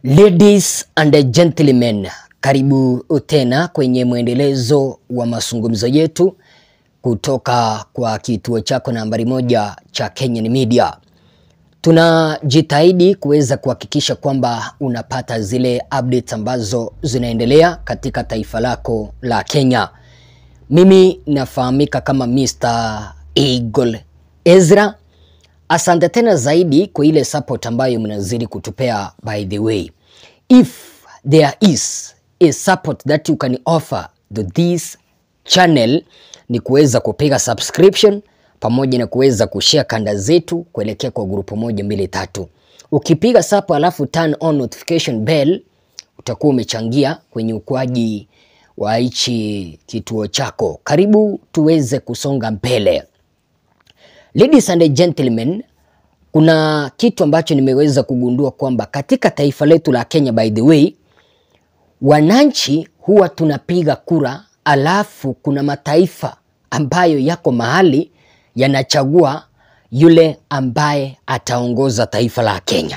Ladies and gentlemen, karibu tena kwenye mwendelezo wa mazungumzo yetu kutoka kwa kituo chako nambari moja cha Kenyan Media. Tunajitahidi kuweza kuhakikisha kwamba unapata zile updates ambazo zinaendelea katika taifa lako la Kenya. Mimi nafahamika kama Mr. Eagle Ezra. Asante tena zaidi kwa ile support ambayo mnazidi kutupea. By the way, if there is a support that you can offer to this channel ni kuweza kupiga subscription pamoja na kuweza kushare kanda zetu kuelekea kwa grupu moja mbili tatu. Ukipiga sapo alafu turn on notification bell utakuwa umechangia kwenye ukuaji wa hichi kituo chako. Karibu tuweze kusonga mbele. Ladies and gentlemen, kuna kitu ambacho nimeweza kugundua kwamba katika taifa letu la Kenya, by the way, wananchi huwa tunapiga kura, alafu kuna mataifa ambayo yako mahali yanachagua yule ambaye ataongoza taifa la Kenya.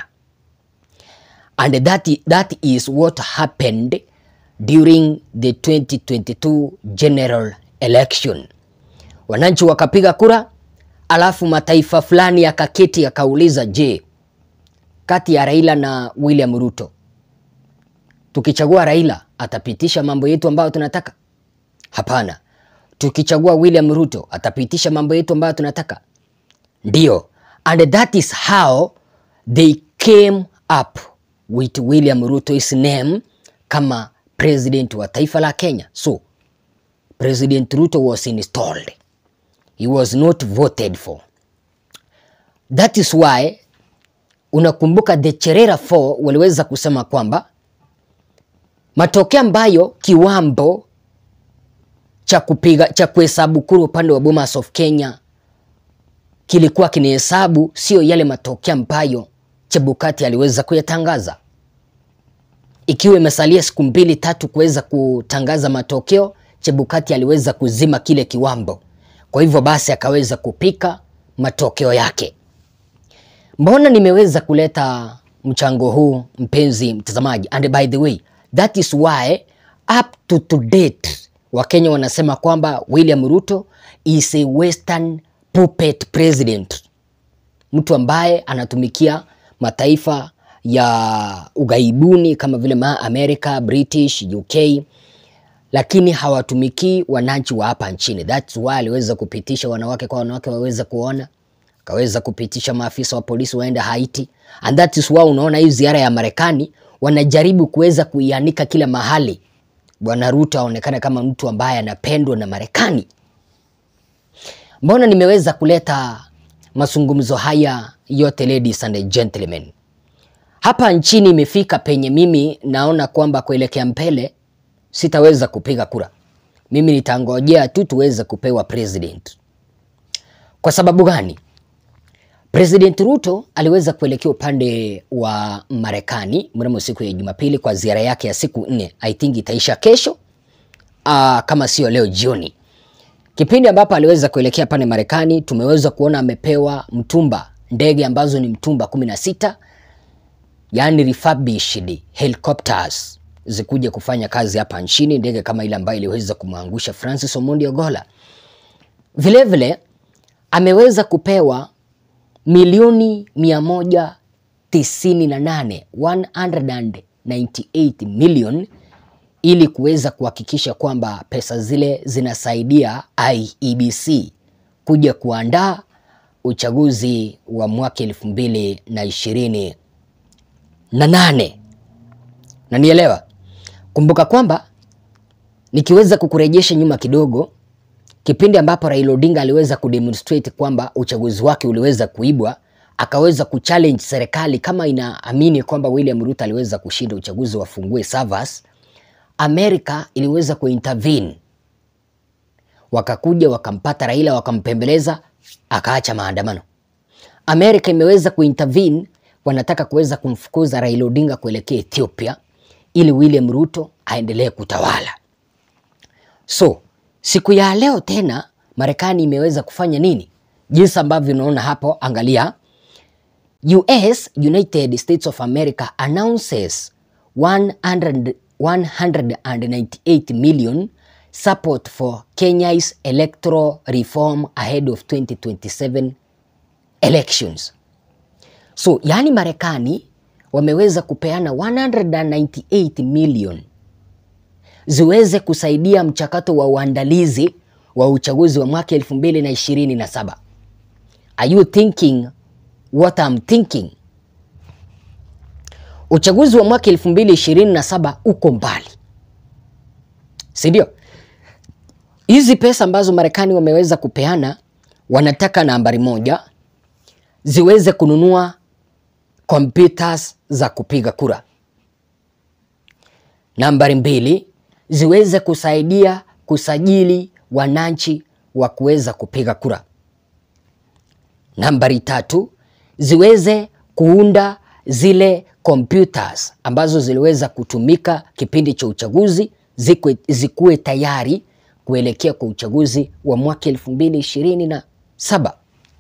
And that, that is what happened during the 2022 general election. Wananchi wakapiga kura, alafu mataifa fulani yakaketi yakauliza, je, kati ya Raila na William Ruto, tukichagua Raila atapitisha mambo yetu ambayo tunataka? Hapana. Tukichagua William Ruto atapitisha mambo yetu ambayo tunataka? Ndio. And that is how they came up with William Ruto's name kama president wa taifa la Kenya. So, President Ruto was installed. He was not voted for. That is why unakumbuka the Cherera 4 waliweza kusema kwamba matokeo ambayo kiwambo cha kupiga cha kuhesabu kura upande wa Bomas of Kenya kilikuwa kinahesabu sio yale matokeo ambayo Chebukati aliweza kuyatangaza. Ikiwa imesalia siku mbili tatu kuweza kutangaza matokeo, Chebukati aliweza kuzima kile kiwambo. Kwa hivyo basi akaweza kupika matokeo yake. Mbona nimeweza kuleta mchango huu mpenzi mtazamaji? And by the way, that is why up to to date Wakenya wanasema kwamba William Ruto is a western puppet president, mtu ambaye anatumikia mataifa ya ughaibuni kama vile ma America, British, UK, lakini hawatumikii wananchi wa hapa nchini. That's why aliweza kupitisha wanawake kwa wanawake waweze kuona, akaweza kupitisha maafisa wa polisi waende Haiti, and that is why unaona hii ziara ya Marekani wanajaribu kuweza kuianika kila mahali Bwana Ruto aonekana kama mtu ambaye anapendwa na Marekani. Mbona nimeweza kuleta mazungumzo haya yote, ladies and gentlemen? Hapa nchini imefika penye mimi naona kwamba kuelekea mbele sitaweza kupiga kura. Mimi nitangojea tu tuweze kupewa president. Kwa sababu gani? President Ruto aliweza kuelekea upande wa Marekani mnamo siku ya Jumapili kwa ziara yake ya siku nne. I think itaisha kesho aa, kama sio leo jioni. Kipindi ambapo aliweza kuelekea pale Marekani, tumeweza kuona amepewa mtumba, ndege ambazo ni mtumba kumi na sita, yani refurbished helicopters zikuja kufanya kazi hapa nchini, ndege kama ile ambayo iliweza kumwangusha Francis Omondi Ogola. Vilevile ameweza kupewa milioni mia moja tisini na nane 198 million ili kuweza kuhakikisha kwamba pesa zile zinasaidia IEBC kuja kuandaa uchaguzi wa mwaka elfu mbili na ishirini na nane. Na nielewa, kumbuka kwamba nikiweza kukurejesha nyuma kidogo kipindi ambapo Raila Odinga aliweza kudemonstrate kwamba uchaguzi wake uliweza kuibwa, akaweza kuchallenge serikali kama inaamini kwamba William Ruto aliweza kushinda uchaguzi, wafungue servers. Amerika iliweza kuintervene, wakakuja wakampata Raila, wakampembeleza, akaacha maandamano. Amerika imeweza kuintervene, wanataka kuweza kumfukuza Raila Odinga kuelekea Ethiopia ili William Ruto aendelee kutawala. So siku ya leo tena Marekani imeweza kufanya nini? Jinsi ambavyo unaona hapo, angalia. US, United States of America announces 100, 198 million support for Kenya's electoral reform ahead of 2027 elections. So, yani Marekani wameweza kupeana 198 million ziweze kusaidia mchakato wa uandalizi wa uchaguzi wa mwaka 2027. Are you thinking what I'm thinking? Uchaguzi wa mwaka 2027 uko mbali, si ndio? Hizi pesa ambazo Marekani wameweza kupeana, wanataka nambari moja ziweze kununua computers za kupiga kura. Nambari mbili ziweze kusaidia kusajili wananchi wa kuweza kupiga kura. Nambari tatu ziweze kuunda zile computers ambazo ziliweza kutumika kipindi cha uchaguzi zikwe, zikuwe tayari kuelekea kwa uchaguzi wa mwaka elfu mbili ishirini na saba.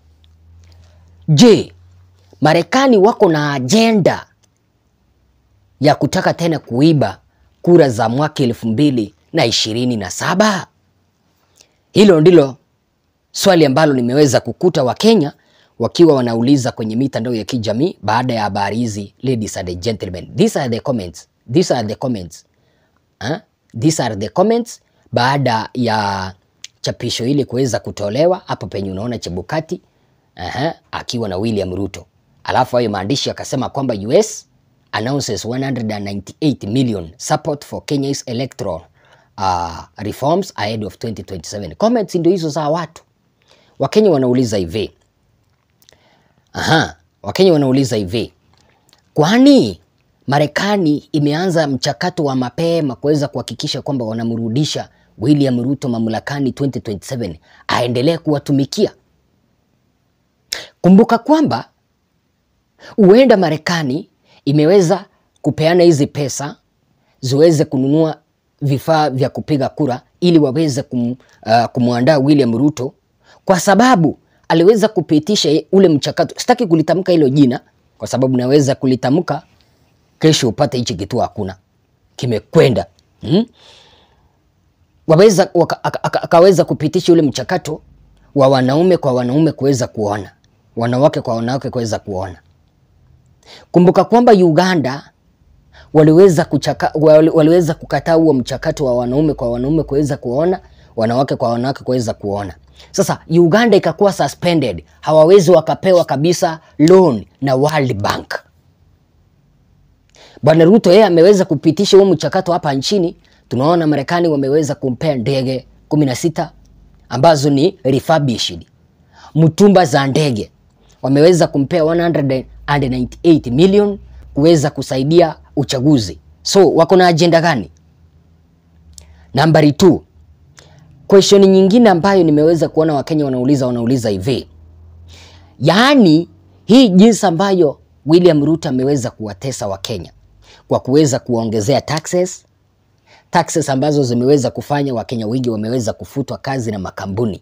Je, Marekani wako na ajenda ya kutaka tena kuiba kura za mwaka elfu mbili na ishirini na saba? Hilo ndilo swali ambalo nimeweza kukuta Wakenya wakiwa wanauliza kwenye mitandao ya kijamii baada ya habari hizi. Ladies and gentlemen, these are the comments. These are the comments. Huh? These are the comments baada ya chapisho hili kuweza kutolewa hapo penye unaona Chebukati Aha, akiwa na William Ruto. Alafu hayo maandishi akasema kwamba US announces 198 million support for Kenya's electoral uh, reforms ahead of 2027. Comments ndio hizo za watu. Wakenya wanauliza hivi. Aha, Wakenya wanauliza hivi. Kwani Marekani imeanza mchakato wa mapema kuweza kuhakikisha kwamba wanamrudisha William Ruto mamlakani 2027 aendelee kuwatumikia? Kumbuka kwamba huenda Marekani imeweza kupeana hizi pesa ziweze kununua vifaa vya kupiga kura ili waweze kum, uh, kumwandaa William Ruto kwa sababu aliweza kupitisha ule mchakato. Sitaki kulitamka hilo jina kwa sababu naweza kulitamka kesho upate hichi kitu hakuna, kimekwenda hmm? Waweza waka, akaweza kupitisha ule mchakato wa wanaume kwa wanaume kuweza kuona, wanawake kwa wanawake kuweza kuona. Kumbuka kwamba Uganda waliweza kuchaka, waliweza kukataa huo mchakato wa wanaume kwa wanaume kuweza kuona, wanawake kwa wanawake kuweza kuona. Sasa Uganda ikakuwa suspended, hawawezi wakapewa kabisa loan na World Bank. Bwana Ruto yeye ameweza kupitisha huo mchakato hapa nchini. Tunaona Marekani wameweza kumpea ndege 16 ambazo ni refurbished, mtumba za ndege wameweza kumpea 198 million kuweza kusaidia uchaguzi. So wako na ajenda gani? Nambari 2 question nyingine ambayo nimeweza kuona Wakenya wanauliza wanauliza hivi, yaani hii jinsi ambayo William Ruto ameweza kuwatesa Wakenya kwa kuweza kuwaongezea taxes, taxes ambazo zimeweza kufanya Wakenya wengi wameweza kufutwa kazi na makampuni.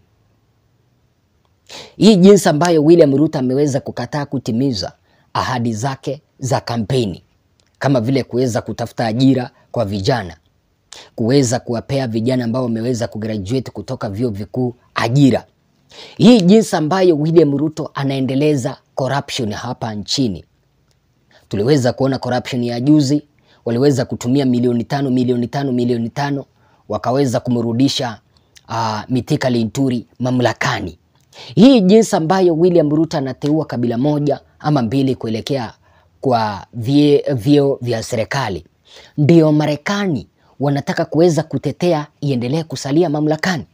Hii jinsi ambayo William Ruto ameweza kukataa kutimiza ahadi zake za kampeni kama vile kuweza kutafuta ajira kwa vijana, kuweza kuwapea vijana ambao wameweza kugraduate kutoka vyuo vikuu ajira. Hii jinsi ambayo William Ruto anaendeleza corruption hapa nchini. Tuliweza kuona corruption ya juzi, waliweza kutumia milioni tano milioni tano milioni tano wakaweza kumrudisha uh, Mithika Linturi mamlakani. Hii jinsi ambayo William Ruto anateua kabila moja ama mbili kuelekea kwa vyeo vya serikali, ndio Marekani wanataka kuweza kutetea iendelee kusalia mamlakani.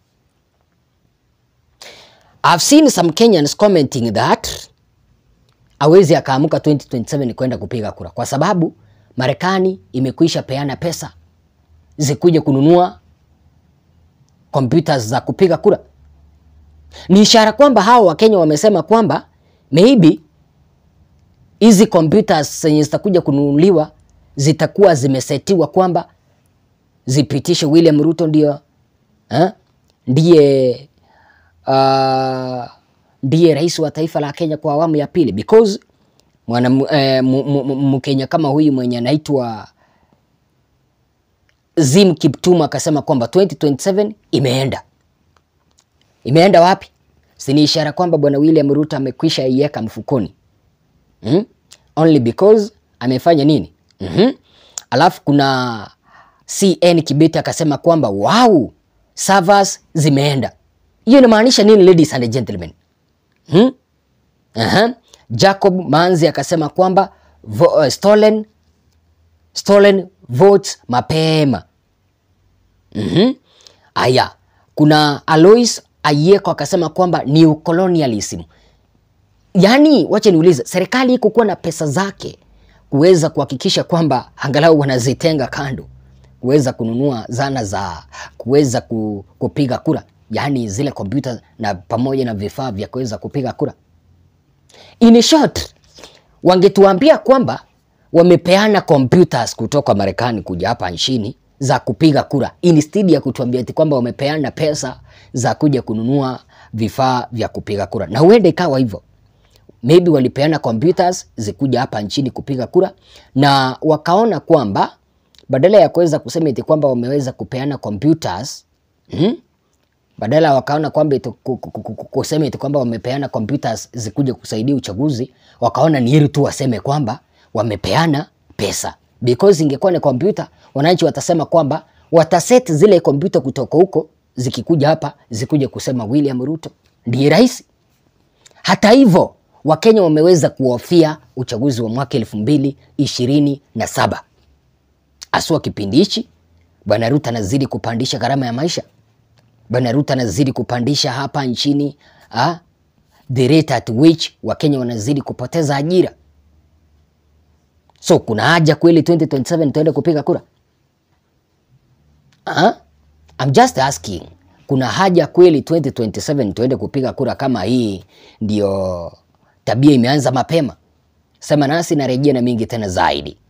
I've seen some Kenyans commenting that awezi akaamuka 2027 kwenda kupiga kura kwa sababu Marekani imekwisha peana pesa zikuja kununua computers za kupiga kura. Ni ishara kwamba hao Wakenya wamesema kwamba maybe hizi computers zenye zitakuja kununuliwa zitakuwa zimesetiwa kwamba zipitishe William Ruto ndio eh, ndiye uh, ndiye rais wa taifa la Kenya kwa awamu ya pili because mwana eh, Mkenya kama huyu mwenye anaitwa Zim Kiptum akasema kwamba 2027 imeenda. Imeenda wapi? Si ni ishara kwamba bwana William Ruto amekwisha iweka mfukoni hmm? Only because amefanya nini? mm Alafu kuna CN Kibeti akasema kwamba wow, servers zimeenda. Hiyo inamaanisha nini ladies and gentlemen? Hmm? Aha. Jacob Manzi akasema kwamba vo, uh, stolen, stolen votes mapema. Mhm. Aya, kuna Alois Ayeko akasema kwamba ni ucolonialism. Yaani, wacha niulize, serikali iko kuwa na pesa zake kuweza kuhakikisha kwamba angalau wanazitenga kando kuweza kununua zana za kuweza ku, kupiga kura, yaani zile kompyuta na pamoja na vifaa vya kuweza kupiga kura. In short, wangetuambia kwamba wamepeana computers kutoka Marekani kuja hapa nchini za kupiga kura, instead ya kutuambia eti kwamba wamepeana pesa za kuja kununua vifaa vya kupiga kura, na huenda ikawa hivyo maybe walipeana computers zikuja hapa nchini kupiga kura, na wakaona kwamba badala ya kuweza kusema eti kwamba wameweza kupeana computers hmm? badala wakaona kwamba eti ku- ku- ku- ku- kusema eti kwamba wamepeana computers zikuja kusaidia uchaguzi, wakaona ni heri tu waseme kwamba wamepeana pesa, because ingekuwa ni kompyuta, wananchi watasema kwamba wataset zile kompyuta kutoka huko zikikuja hapa zikuja kusema William Ruto ndiye rais. Hata hivyo Wakenya wameweza kuhofia uchaguzi wa mwaka elfu mbili ishirini na saba haswa kipindi hichi. Bwana Ruto anazidi kupandisha gharama ya maisha. Bwana Ruto anazidi kupandisha hapa nchini ah, the rate at which Wakenya wanazidi kupoteza ajira. So kuna haja kweli 2027 tuende kupiga kura? Ah? I'm just asking. Kuna haja kweli 2027 tuende kupiga kura kama hii ndio tabia imeanza mapema? Sema nasi narejea na mingi tena zaidi.